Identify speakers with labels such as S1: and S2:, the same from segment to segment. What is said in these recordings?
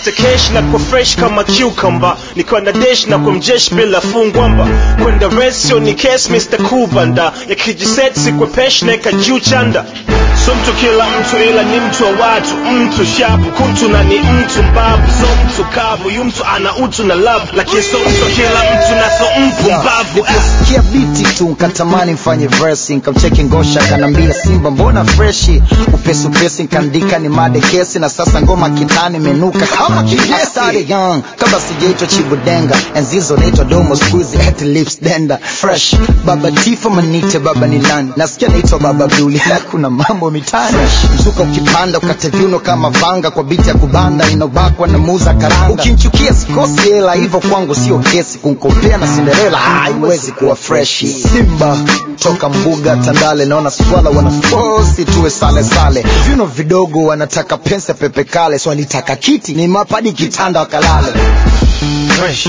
S1: nikipata cash na kwa fresh kama cucumber nikiwa na dash na kwa mjeshi bila fungwamba kwenda resio ni case Mr. Kubanda yakijiset sikwe pesh naeka juu chanda so mtu kila mtu ila ni mtu wa watu mtu shapu kuntu na ni mtu mbavu so mtu kavu yu mtu ana utu na love lakini so mtu kila mtu na so mpu mbavu
S2: Niliposikia biti tu nkatamani mfanye versi nkamcheki ngosha kanambia simba mbona freshi upesi upesi nkaandika ni made kesi na sasa ngoma kitani menuka kama kijesi started young kabla sijaitwa chibudenga enzizo naitwa domo squeezy at lips denda fresh baba tifo manite baba nilani nasikia naitwa baba buli na kuna mambo mitani mzuka ukipanda ukate viuno kama vanga kwa biti ya kubanda inobakwa na muza karanga ukimchukia sikosi hela hivyo kwangu sio kesi kunkopea na cinderella haiwezi kuwa freshi simba toka mbuga tandale naona swala wanafosi tuwe sale sale viuno vidogo wanataka pensa pepe kale swalitaka kiti ni mapadi kitanda wakalale
S1: fresh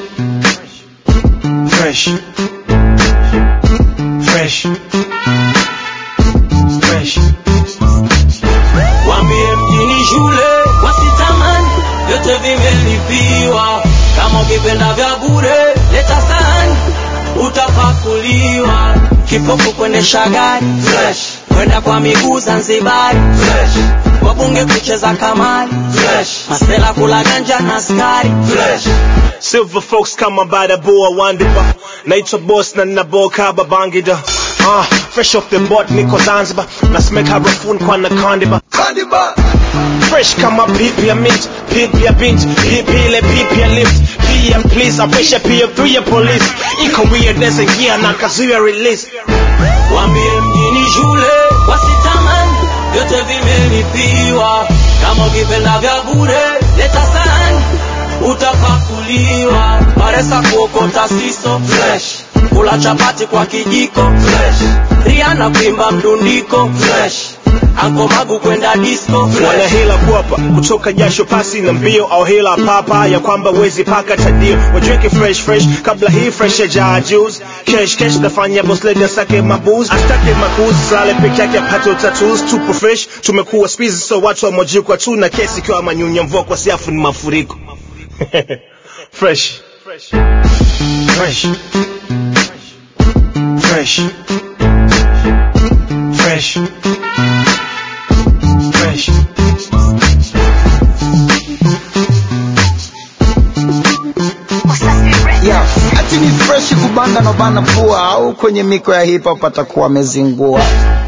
S1: fresh fresh fresh
S3: Wambie mjini shule wasitamani, vyote vimelipiwa. Kama ukipenda vya bure leta sahani, utapakuliwa. Kipofu kuendesha gari fresh, kwenda kwa miguu Zanzibari fresh, wabunge kucheza kamari fresh, masela kula ganja na askari fresh.
S1: Silver folks kama bada boa wandiba naitwa boss na naboka babangida uh, fresh off the boat niko zanzibar nasemeka harafuni kwa na kandiba fresh kama pipi ya mint pipi ya bint pipi ile pipi ya lift pia please apesha pia pia police iko weirdness ingia na kazuia release
S3: Wambie mjini shule wasitamani, vyote vimelipiwa. Kama ukipenda vya bure leta sahani, utapakuliwa. Paresa kuokota siso fresh, kula chapati kwa kijiko fresh, Rihanna kuimba mdundiko fresh, Anko Magu kwenda disco
S1: wana
S3: fresh.
S1: hila kuapa kutoka jasho pasi na mbio au hila papa ya kwamba wezi paka tadio wajweke fresh fresh kabla hii fresh ya jaa juice cash cash nafanya boss lady asake mabuz astake makuzi sale peke yake apate utatus tupo fresh tumekuwa spizi so watu wamojikwa tu na kesi ikiwa manyunya mvua kwa siafu ni mafuriko fresh fresh fresh fresh fresh fresh
S2: yeah. ati ni freshi kubanga nobana pua au kwenye miko ya hip hop atakuwa amezingua